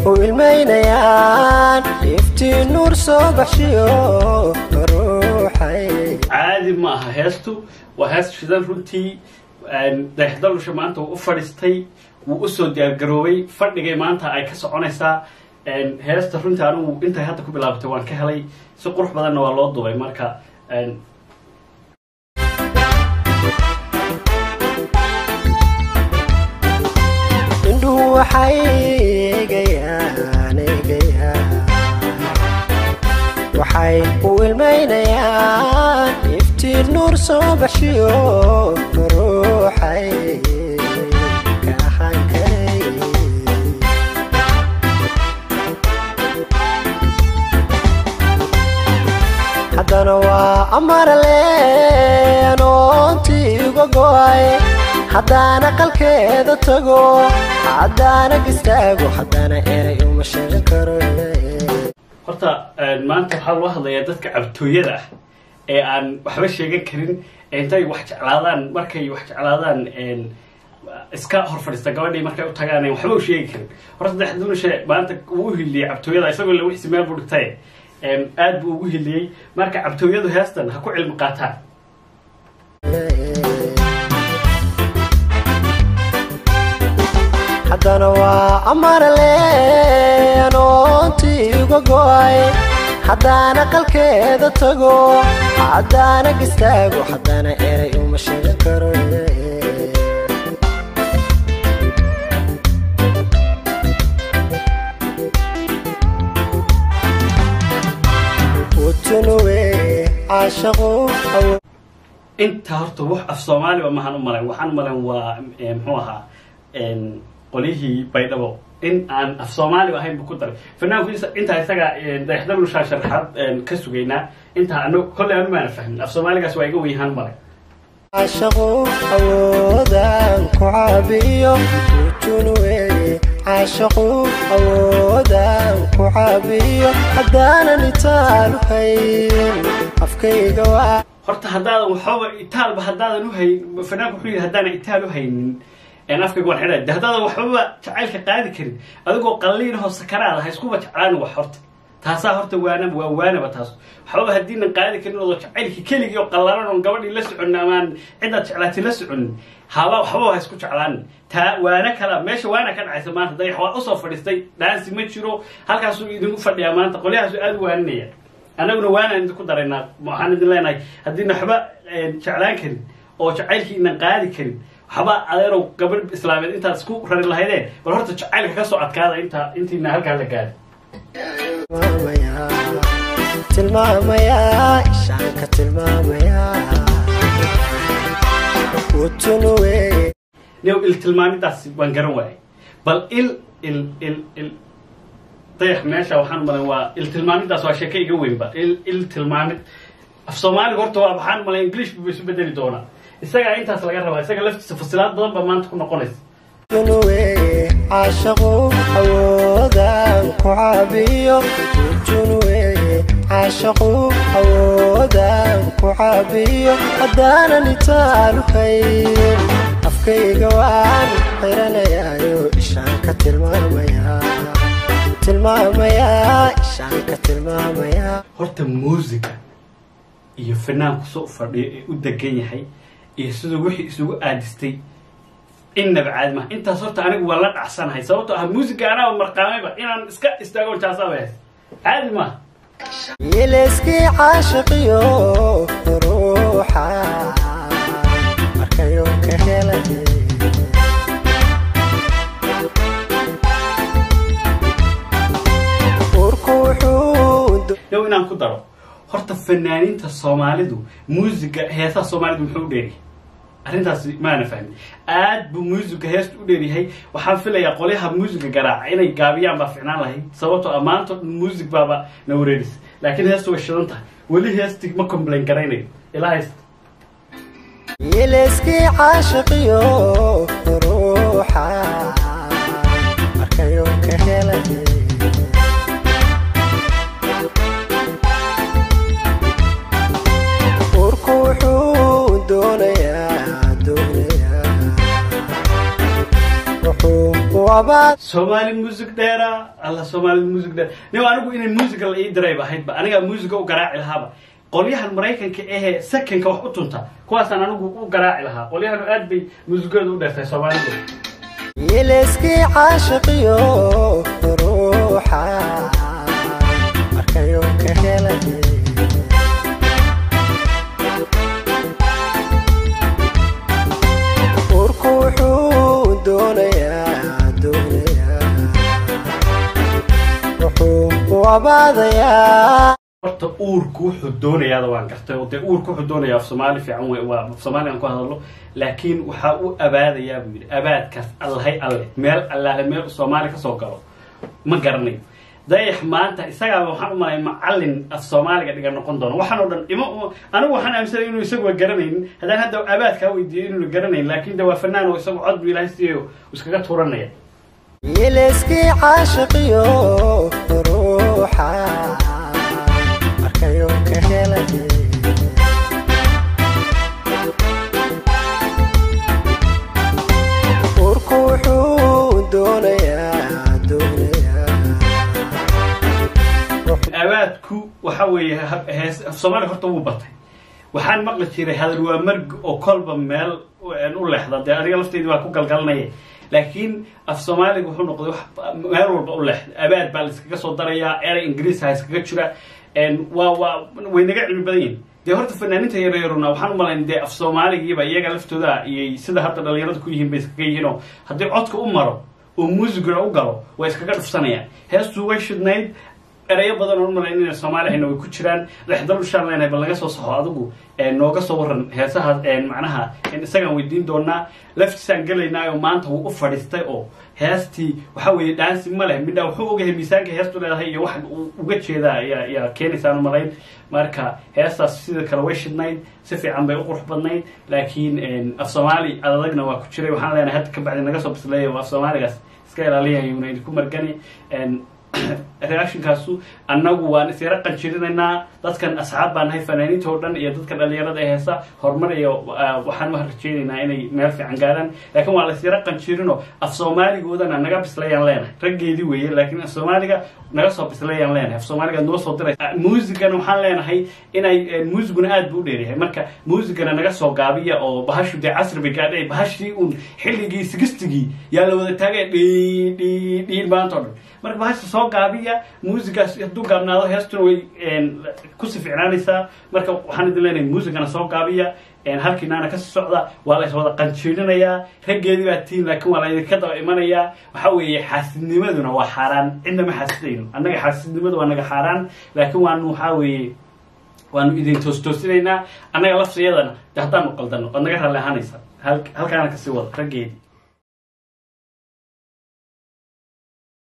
u ilmaynayaan iftiin nuur soo baxshiyo ruuxay caadi ma aha heestu waa hees shidan runtii dayaxdalusha maanta wuu u fadhiistay wuu usoo diyaargaroobay fadhigay maanta ay ka soconaysaa heesta runtii anigu intay hadda ku bilaabatay waan ka helay si qurux badanna waa loo dubay marka indhuhu waxay eegayaan eegayaan waxay u ilmaynayaan iftiin nuur soo baxshiyo ruuxay ka ahaan karay haddana waa amarale anoontii uga go'ay haddaana qalkeeda tago haddaana gistaago haddaana eray uma sheegan karo horta maanta waxaa loo hadlayaa dadka cabtooyada ah ee aan waxba sheegan karin intay wax jeclaadaan markay wax jeclaadaan iska hor fadhiista gabadhii markay u tagaan waxba u sheegi karin horta daxdulushe maanta uu u hiliyey cabtooyada isagoo la wixsi meel buu dhigtay aad buu ugu hiliyey marka cabtooyadu heestan ha ku cilmi qaataan haddana waa amarale anoontii uga go'ay haddaana qalkeeda tago haddaana gistaago haddaana eray uma sheegan karo utunuwe caashaqu inta horta wax af soomaaliba mahaan u malayn waxaan u malayn waa muxuu ahaa qolyihii baydhabo in aan af soomaaliba ahayn bu ku daray fanaanku intaa isaga dayaxdalushaa sharaxaad ka sugaynaa intaa an kolley anu maana fahmin af soomaaligaas waa iga wenyahaan malay caashaqu awoodaan ku caabiyo utunuwe caashaqu awoodaan ku caabiyo haddaanan itaalu hayn afkayga waa horta haddaadan waxooba itaalba haddaadan uhayn fanaanku wuxuu yidhi haddaanan itaal u haynin afkayga waan xidhay de haddaadan waxbaba jacaylka qaadi karin adigoo qalliinahoo sakaraad ha iskuba jeclaan wax horta taasaa horta waanaba waa waanaba taas waxbaba haddiinan qaadi karin oodoo jacaylka keligii oo qallalan oon gabadhii la soconin amaan cidaad jeclaatay la soconin haba waxbaba ha isku jeclaan taa waana kala meesha waana ka dhacaysa maanta dayax waa usoo fadhiistay dhaansi ma jiro halkaasuu idinku fadhiyaa maanta qolyahaasu aada u waaninaya annaguna waanaan idinku daraynaa waxaan idin leenahay haddiina waxba jeclaan karin oo jacaylkii inan qaadi karin waxba adeerow gabadh islaameed intaad isku rari lahaydeen bal horta jacaylka ka soo adkaada intaa intiina halkaa la gaadi tilmaamayaa ishaanka tilmaamayaa utunuwe new il tilmaamidaas waan garan waayay bal il il il il dayax meesha waxaan malan waa il tilmaamidaas waa sheeke iga weynba il il tilmaamid af soomaaliga horta waa waxaan malay english bu isu bedeli doonaa isagaa intaas laga rabaa isaga laftiisa fasilaad badan baa maanta ku noqonaysa utunuwe caashaqu awoodaan ku caabiyo utunuwe caashaqu awoodaan ku caabiyo haddaanan itaalu hayn afkayga waan xiranayaayo ishaanka tilmaamayaa tilmaamayaa ishaanka tilmaamayaa horta muusica iyo fanaanku soo fadhiyo ee u degan yahay iyo siduu wixii isugu aadistay innaba caadi maha intaas horta anigu waa la dhacsanahay sababtoo ah muusiga anaaba marqaamayba inaan iska istaagon jaasaaba hees caadi maaha yeleskii caashaqiyo ruuxa markayo ka helay urku wuxuu yow inaan ku daro horta fanaaniinta soomaalidu muusiga heesaha soomaalidu muxuu u dheeryahay arrintaas maana fahmin aad buu muusiga heesta u dheeryahay waxaan filayaa qolyaha muusiga garaaca inay gaabiyaan baa ficnaan lahayd sababtoo ammaanto dhan muusig baaba na wareeris laakiin heestu way shidan tahay weli heesti ma complain garaynayo ilaa haysta yeleskii caashaqiyo ruuxa markayo ka helay urku wuxuu doonayaa doonayaa wuxuu u abaad soomaali music dheera alla soomaali music dheer nin anigu inay musica la ii dirayb ahaydba anigaa musica u garaaci lahaaba qolyahan maraykanka ahee seconka wax u tunta kuwaasaan anigu u garaaci lahaa qolyahan aad bay muusigooda u dheertay soomaalidu yeleskii caashiqiyo ruuxa markayu ka helay urku wuxuu doonayaa doonayaa wuxuu u abaadayaa horta uurku wuxuu doonayaada waan gartay oo dee uurku wuxuu doonayaa af soomaali fiican wey waa af soomaali aan ku hadalno laakiin waxaa u abaadayaa buu yidhi abaadkaas allahay alle meel allaale meel soomaali kasoo galo ma garanayo dayax maanta isagaaba waxaan u malay macallin af soomaaliga dhiga noqon doono waxaan oo dhan ima anigu waxaan aaminsanay inuu isaguwa garanaynin haddaan hadda abaadkaa weydiiyo inuuna garanayn laakin de waa fanaan oo isagu cod bu ilaahay siiyo iskaga tuuranaya yeleskii caashiqiyo ruuxa markayu ka helay urku wuxuu doonayaa doonayaa abaadku waxa weeye ha- hees af soomaaliga horta wuu batay waxaan maqli jiray hadal waa marg oo kolba meel u leexda dee aniga lafteydii waa ku galgalanaya laakiin af soomaaliga wuxuu noqday wax meel walba u leexda abaad baa laiskaga soo darayaa erey ingiriis ha iskaga jira waa waa way naga cilmi badan yihin dee horta fanaaninta yaryaruna waxaan u malayn dee af soomaaligiiba iyaga laftooda iyo sida hadda dhalinyarada ku yihiin bay iskaga yihiin oo haddii codka u maro oo muusiguna u galo way iskaga dhufsanayaan heestuu way shidnayd erayo badan oo umalayn inay soomaali hayna way ku jiraan dhexdal ushaan leenahay bal naga soo saxo adigu nooga soo waran heesaha macnaha isagaan weydiin doonaa laftiisaan gelaynaa oo maanta wuu u fadhiistay oo heestii waxa weeye dhaansi ma leh midhaa wuxuu ogahay miisaanka heestu leedahay iyo waxa uu uga jeedaa ayaa ayaa keenaysaan umalayn marka heestaas sida kale way shidnayd si fiican bay u qurux badnayd laakiin af soomaali adadagna waa ku jiray waxaan leenahay hadda kabacdi naga soo bisleeya oo af soomaaligaas iska ilaaliyayuna idinku margani reactionkaasu annagu waan isyara qanjirinaynaa dadkan asxaab baan nahay fanaaniinta oo dhan iyo dadka dhalinyarada ee heesa horumar iyo waxaan wax rajeynaynaa inay meel fiican gaadaan laakiin waa la isyara qanjirino af soomaaligoodana naga bislayaan leenahay raggeedii weeye laakiin af soomaaliga naga soo bislayaan leenahay af soomaaliga noo soo diray muusigana waxaan leenahay inay muusiguna aad bu u dheeryahay marka muusigana naga soo gaabiya oo bahashu dee casri bay gaadhay bahashii uun xilligii sigistigii yaa la wada taagay dhi dhi dhiin maanta o dhan marka bahasha soo gaabiya muusigaas hadduu gaabnaado heestuna way kusi ficnaanaysaa marka waxaan idin leenahay muusigana soo gaabiya halkiinaana kasii socda waa la iswada qanjiirinayaa raggeedii baa tiin laakiin waa la idinka daba imanayaa waxa weeye xaasidnimaduna waa xaaraan cidna ma xaasidayno annaga xaasidnimadu waa naga xaaraan laakiin waanu waxaa weeye waanu idin toostoosinaynaa annaga laftiyadana de haddaanu qaldano waad naga raalli ahaanaysaa halkaana kasii wada raggeedii